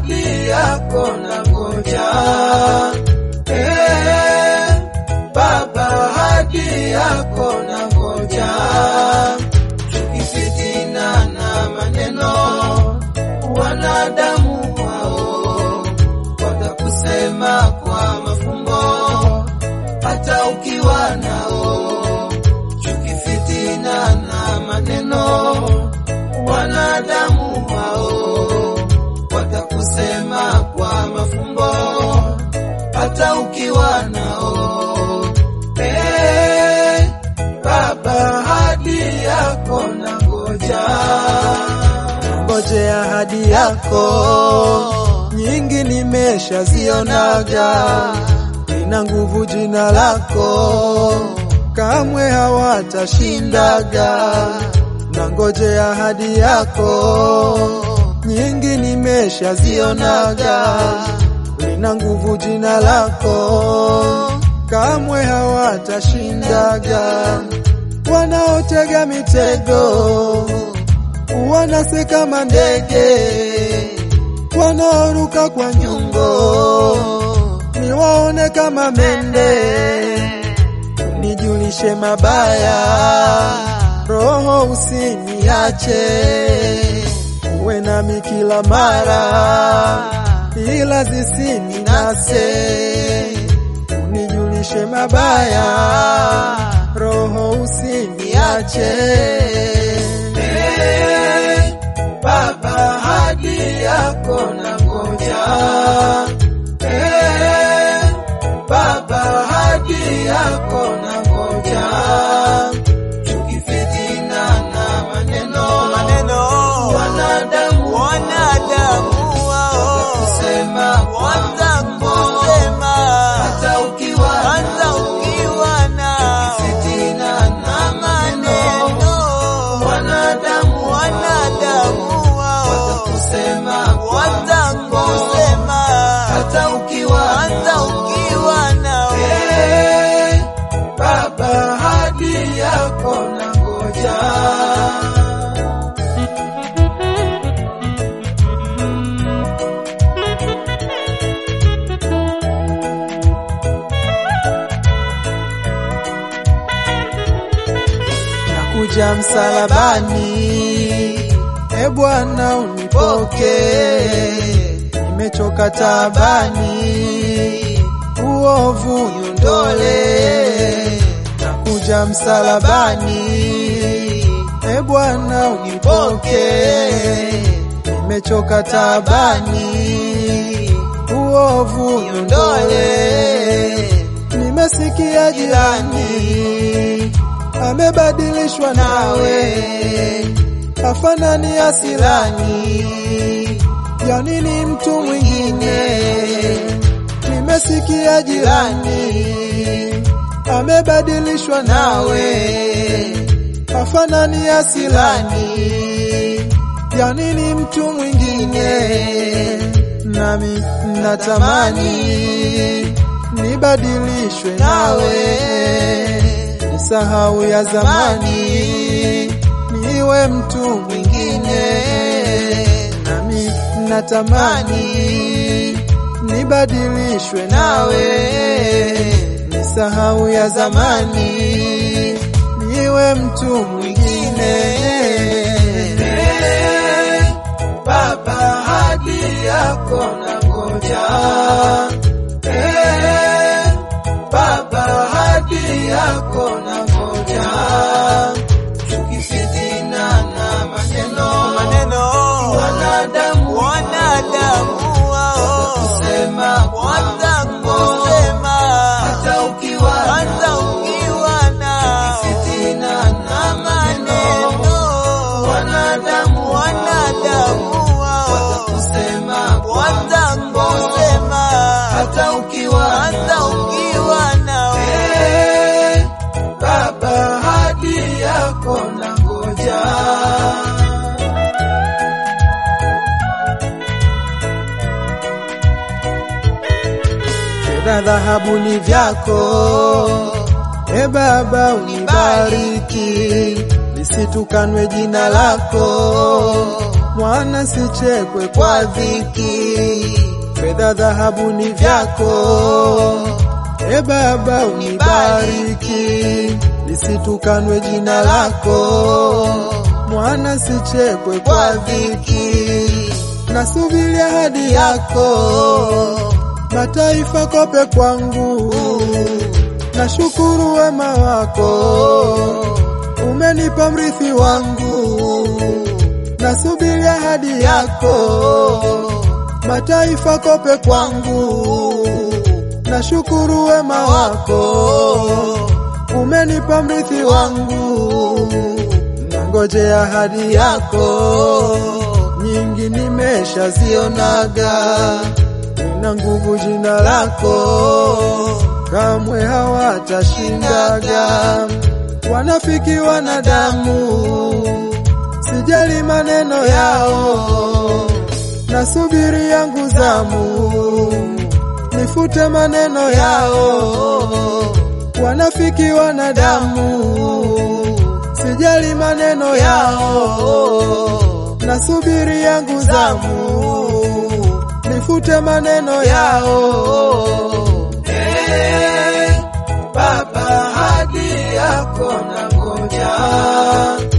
ahadi yako na ngoja eh, Baba, ahadi yako na ngoja tukifitina na maneno wanadamu wao watakusema kwa mafumbo hata ukiwa nao chuki, fitina na maneno wanadamu wao watakusema kwa mafumbo hata ukiwa nao. Eh, Baba, ahadi yako na ngoja ngoje ahadi yako nyingi nimeshazionaga, ina nguvu jina lako, kamwe hawatashindaga. Na ngoje ahadi yako nyingi nimeshazionaga, lina nguvu jina lako, kamwe hawatashindaga. Wanaotega mitego wanase kama ndege wanaoruka kwa nyungo, niwaone kama mende, nijulishe mabaya, roho usiniache, uwe nami kila mara, ila zisininase, unijulishe mabaya, roho usiniache. Baba, ahadi yako na ngoja. Eh, Baba, ahadi yako na ngoja. Chuki, fitina na maneno maneno wanadamu wanadamu wao watakusema kwa watakusema hata ukiwa hata ukiwa na fitina na maneno maneno wanadamu wanadamu wao watakusema kwa watakusema hata ukiwa hata ukiwa nawe Eh, Baba, ahadi yako na ngoja. Nakuja msalabani, e Bwana unipoke, nimechoka taabani, uovu niondole. Nakuja msalabani, e Bwana unipoke, nimechoka taabani, uovu niondole. Nimesikia jirani amebadilishwa nawe, afanani asilani, ya nini mtu mwingine? Nimesikia jirani amebadilishwa nawe, afanani asilani, ya nini mtu mwingine? Nami natamani nibadilishwe nawe nisahau ya zamani, niwe mtu mwingine. Nami natamani nibadilishwe nawe, nisahau ya zamani, niwe mtu mwingine. Baba, ahadi yako na ngoja. Eh, Baba, ahadi yako na ngoja. Chuki, fitina na maneno maneno wanadamu wanadamu wao kusema watakusema hata ukiwa hata ukiwa na fitina na maneno maneno wanadamu wanadamu wao watakusema watakusema hata ukiwa hata ukiwa nawe Eh, Baba, ahadi yako na ngoja. Fedha, dhahabu ni vyako, e Baba, unibariki lisitukanwe jina lako, mwana sichekwe kwa dhiki, fedha dhahabu ni vyako. E Baba unibariki, lisitukanwe jina lako, mwana sichekwe kwa dhiki, nasubiri ahadi yako, mataifa kope kwangu, nashukuru wema wako, umenipa mrithi wangu, nasubiri ahadi yako, mataifa kope kwangu, nashukuru wema wako, umenipa mrithi wangu, nangoje ahadi yako, nyingi nimeshazionaga, nina nguvu jina lako, kamwe hawatashindaga, wanafiki wanadamu, sijali maneno yao, nasubiri yangu zamu nifute maneno yao, wanafiki wanadamu, sijali maneno yao, nasubiri yangu zamu, nifute maneno yao. Eh, Baba, hadi yako na ngoja